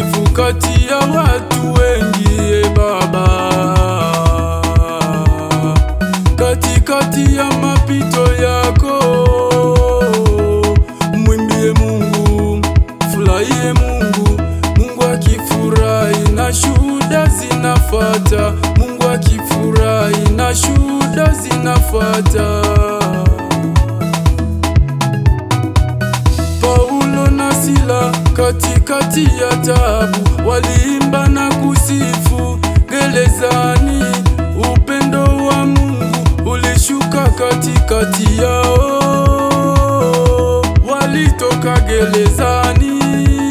kusifu kati ya watu wengi e Baba, katikati ya mapito yako mwimbie Mungu, furahie Mungu. Mungu akifurahi na shuhuda zinafata, Mungu akifurahi na shuhuda zinafata. Paulo na Sila katikati ya taabu waliimba na kusifu gerezani. Upendo wa Mungu ulishuka katikati yao, walitoka gerezani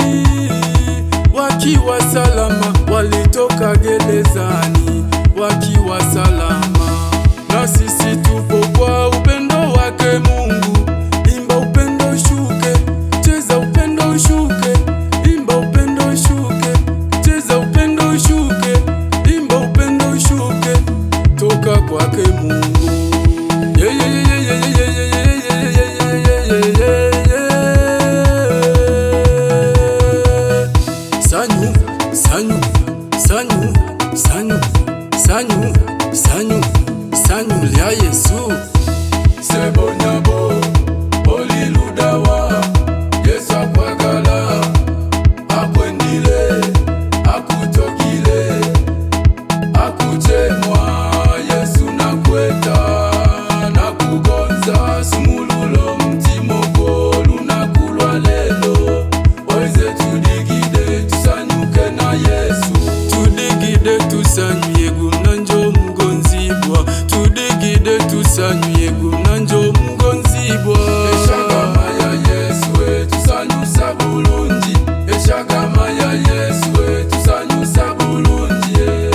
wakiwa salama, walitoka gerezani wakiwa salama. Na sisi tupo kwa upendo wake Mungu. Imba upendo ushuke, cheza upendo ushuke, imba upendo ushuke, cheza upendo ushuke, imba upendo ushuke, toka kwake Mungu. Yeah, yeah, yeah, yeah, yeah, yeah, yeah, yeah, yeah, yeah, yeah, yeah. Sanyu, sanyu, sanyu, sanyu, sanyu, sanyu, sanyu lya Yesu. Sebonyabo, oliludawa, Yesu akwagala, akwendile, akutokile, akuchemwa, Yesu nakweta, nakugonza, sumululo mtimoko, lunakulwa lelo, oize tudigide, tusanyuke na Yesu. Tudigide tusanyuye gumnanjo mgonzibwa, tudigide tusanyuye gumnanjo mgonzibwa. Eshagama ya Yesu we, tusanyusa bulungi, eshagama ya Yesu we, tusanyusa bulungi. yeah.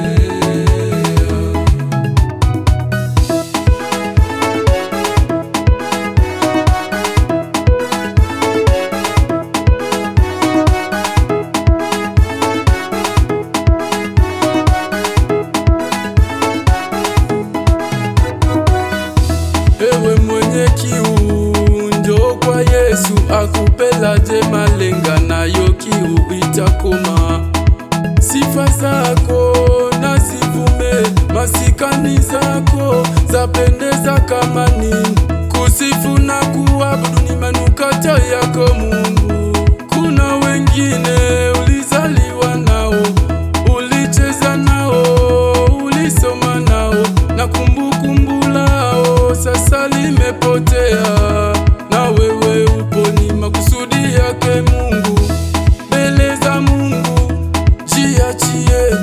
Ewe mwenye kiu, njoo kwa Yesu akupelaje malenga, nayo kiu itakoma. Sifa zako na zivume, masikani zako zapendeza kama nini. Kusifu na kuabudu ni manukato yako Mungu. Kuna wengine ulizaliwa nao, ulicheza nao, ulisoma nao na kumbukumbu lao sasa limepotea, na wewe upo, ni makusudi yake Mungu. Mbele za Mungu jiachie,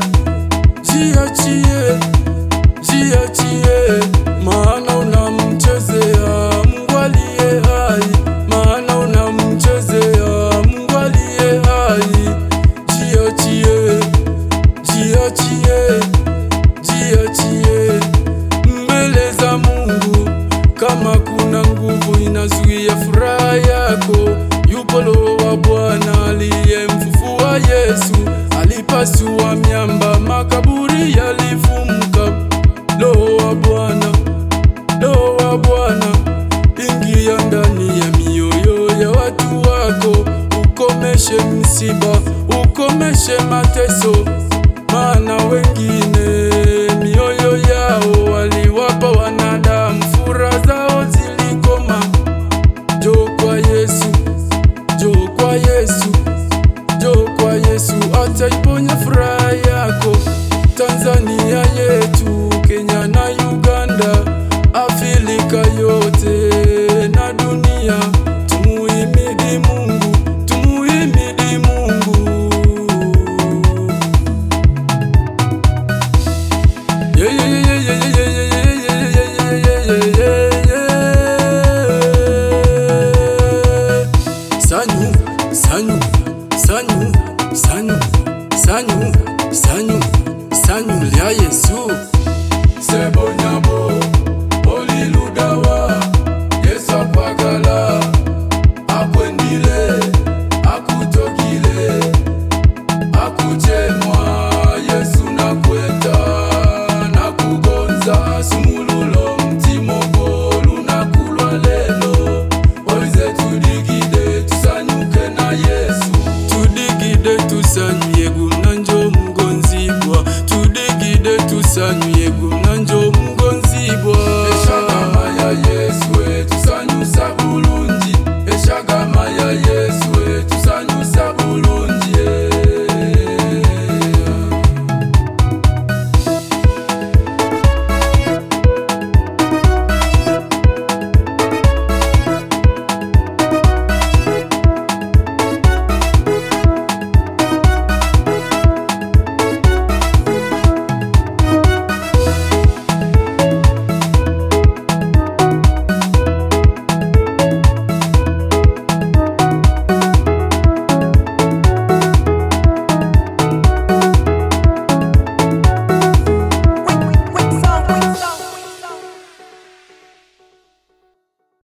jiachie, jiachie, maana unamchezea Mungu aliye hai, maana unamchezea Mungu aliye hai. Jiachie, jiachie, jiachie mbele za Mungu. Kama kuna nguvu inazuia furaha yako, yupo Roho wa Bwana aliyemfufua Yesu. Alipasua miamba, makaburi yalifumuka. Roho wa Bwana, Roho wa Bwana, ingia ndani ya mioyo ya watu wako, ukomeshe msiba, ukomeshe mateso, maana wengine mioyo yao waliwapa wanadamu, furaha zao zilikoma. Njoo kwa Yesu, njoo kwa Yesu, njoo kwa Yesu, ataiponya furaha yako. Tanzania yetu, Kenya na Uganda, Afrika yote na dunia, tumuhimidi Mungu, tumuhimidi Mungu. Yeah, yeah, yeah, yeah, yeah, yeah, yeah, yeah, yeah, yeah, yeah, yeah, yeah. Sanyu, sanyu, sanyu, sanyu, sanyu, sanyu, sanyu lya Yesu. Sebonyabo, oliludawa, Yesu akwagala, akwendile, akutokile, akuchemwa, Yesu nakweta, nakugonza, sumululo mtimoko, lunakulwa lelo, oize tudigide, tusanyuke na Yesu. Tudigide tusa Yegun